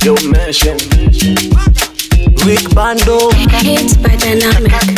Yo, mention. Rick Bando Hits by Dynamic.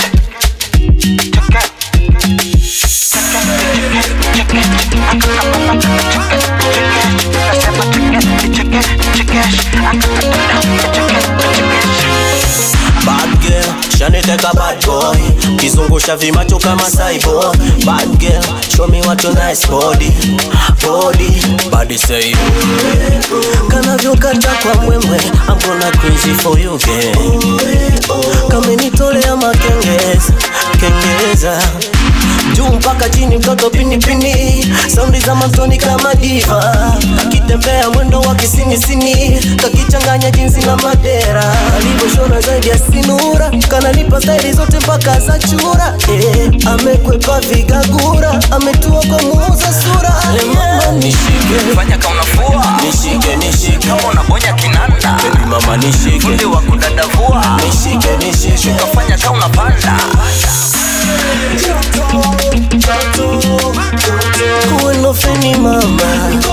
Bad girl, shaniteka bad boy Kizungusha vimacho kama cyborg Bad girl, show me what your nice body Body, body say Kanavyokata kwa mwemwe I'm gonna crazy for you girl Kamenitolea makengeza Kengeza juu mpaka chini mtoto pinipini saundi za mantoni kama diva akitembea mwendo wa kisinisini kakichanganya jinsi na madera alivyoshona zaidi ya sinura kananipa staili zote mpaka za chura eh, amekwepa vigagura ametua kwa muuza sura Eh, mama nishike fanya kaunafua nishike nishike kama unabonya kinanda Baby mama nishike fundi wa kudadavua nishike nishike kafanya kaunapanda kuenofeni mama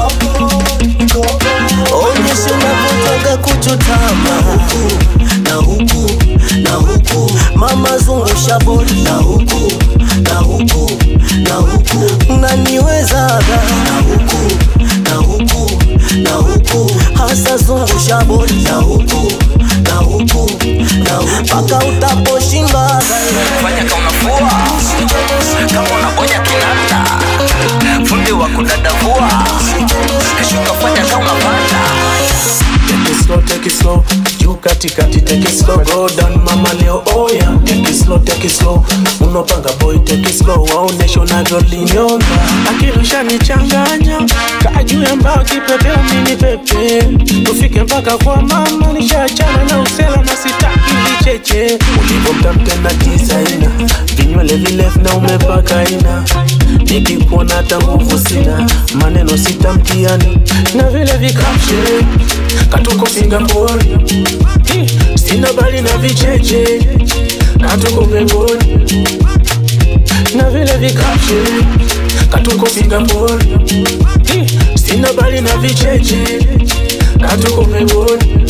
onyesha unavyotoka kuchotama na huku na huku mama zungusha bodi na huku na huku na huku naniwezaga na huku na huku na huku hasa zungusha bodi na huku na huku na huku mpaka utaposhindaga fanya kaunafua kama unabonya kinanda fundi wa kudadavua kafanya kaunapanda Take it slow, take it slow. Juu katikati, take it slow. Go down mama leo, oh yeah. Take it slow, take it slow. Unopanga boy, take it slow. Waonesha unavyolinyonga. Akirusha nichanganya. Kaa juu ya mbao kipepeo mini pepe. Tufike mpaka kwa mama nishachana na usela na sitaki vicheche. Ulivyomtamtena designer. Vinywele virefu na umepaka ina. Nikikuona hata nguvu sina. Maneno sitamtiani. Na vile vikapshe katuko Singapore Ih, sina bali na vicheche na tuko peponi na vile vikapshe katuko Singapore Ih, sina bali na vicheche na tuko peponi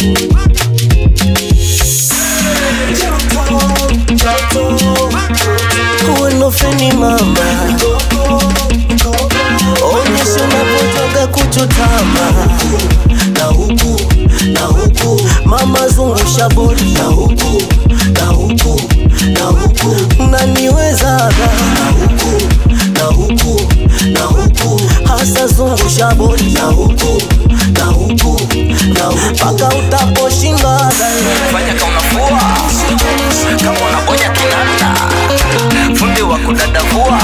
kuenofeni mama onyesha unapotoka kuchotama na huku na huku mama zungusha bodi na huku na huku na huku naniwezaga na huku na huku na huku hasa zungusha bodi na huku na huku na huku mpaka utaposhindaga fanya kaunafua kama unabonya kinanda fundi wa kudadavua